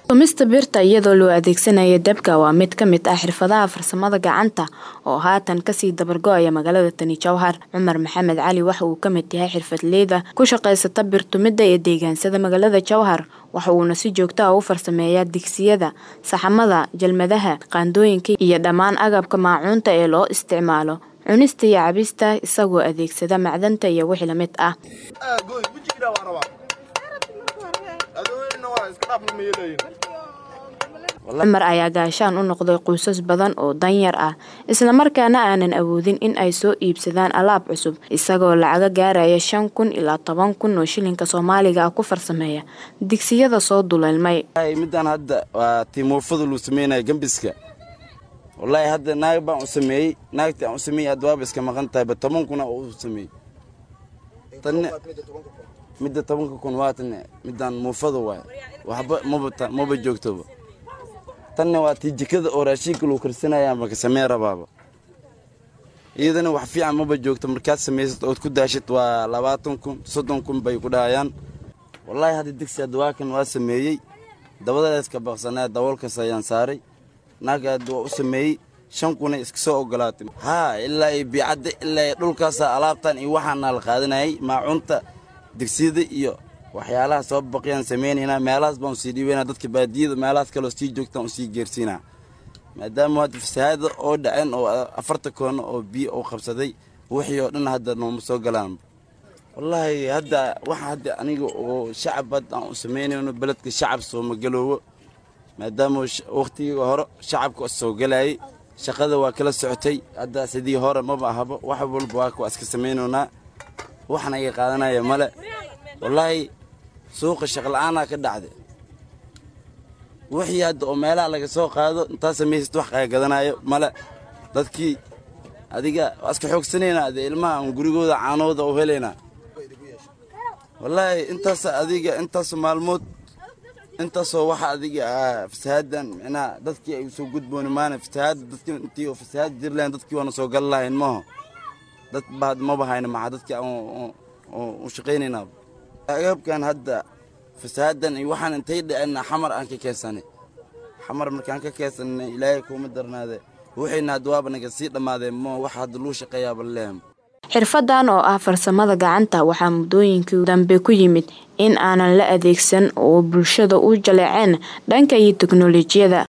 tumista birta iyadoo loo adeegsanayo dabka waa mid ka mid ah xirfadaha farsamada gacanta oo haatan kasii dabargo-aya magaalada tani jowhar cumar maxamed cali waxa uu ka mid yahay xirfadleyda ku shaqaysata birtumidda ee deegaansada magaalada jowhar waxa uuna si joogto ah u farsameeyaa digsiyada saxamada jalmadaha qaandooyinka iyo dhammaan agabka maacuunta ee loo isticmaalo cunista iyo cabista isagoo adeegsada macdanta iyo wixii lamid ah cumar ayaa gaashaan u noqday qoysas badan oo danyar ah islamarkaana aanan awoodin in ay soo iibsadaan alaab cusub isagoo lacaga gaaraya shan kun ilaa toban kun oo shilinka soomaaliga ah ku farsameeya digsiyada soo duleelmay midaan hadda waa timuufada luu sameynaya gambiska wallaahi hadda naag baan u sameeyey naagtii aan u sameeyey hadda waaba iska maqan tahayba toban kuna oo u sameeyey tanne midda tobanka kun waa tanne midaan muufada waay waxba maba maba joogtoba tanne waa tii jikada oo raashinka luu karsanaya maka samee rabaaba iyadana wax fiican maba joogto markaad samaysad ood ku daashid waa labaatan kun soddon kun bay ku dhahayaan wallaahi hadda digsi hadda waa kan waa sameeyey dabadaeska baqsanaa daboolkas ayaan saaray naagga hadda waa u sameeyey shan kuna iska soo ogolaatay haa ilaa iyo biicadda ilaa iyo dhulkaasa alaabtan iyo waxaana la qaadanayay maacunta digsiyada iyo waxyaalaha soo baqiyaan samaynaynaa meelahaas baan usii dhiibaynaa dadka baadiyada meelahaas kaleo sii joogtaan usii geersiinaa maadaama hadda fasahaada oo dhaceen oo afarta koono oo biyo oo qabsaday wixii oo dhan hadda nooma soo galaan wallaahi hadda waxa hadda aniga oo shacab hadda aan u samaynayno beledka shacab sooma galoowo maadaama wakhtigii hore shacabka soo galayay shaqada waa kala socotay hadda sidii hore maba ahaba wax walba waa waa iska samaynaynaa waxna iga qaadanaya male wallaahi suuqa shaqla'aanaa ka dhacday wixii hadda oo meelaha laga soo qaado intaa samaysad wax qaagadanayo male dadkii adiga waa iska xoogsanaynaa ade ilmaha aan gurigooda caanooda u helaynaa wallaahi intaas adiga intaas maalmood intaasoo waxa adiga fasahaadan micnaha dadkii ay usoo gudbooni maana fasahaada dadkii intii oo fasahaad jir lahayn dadkii waana soo gali lahayn maaho dad ba maba hayna maxaa dadkii aan u shaqaynaynaa agabkan hadda fasahaadan iyo waxaan intay dhaceenna xamar aan ka keensanay xamar markaan ka keensanay ilaahay kuuma darnaade waxayna hadda waaba naga sii dhammaadeen mo wax hadda luu shaqeeyaaba lehem xirfadan oo ah farsamada gacanta waxaa muddooyinkii dambe ku yimid in aanan la adeegsan oo bulshada u jaleeceen dhanka iyo teknolojiyada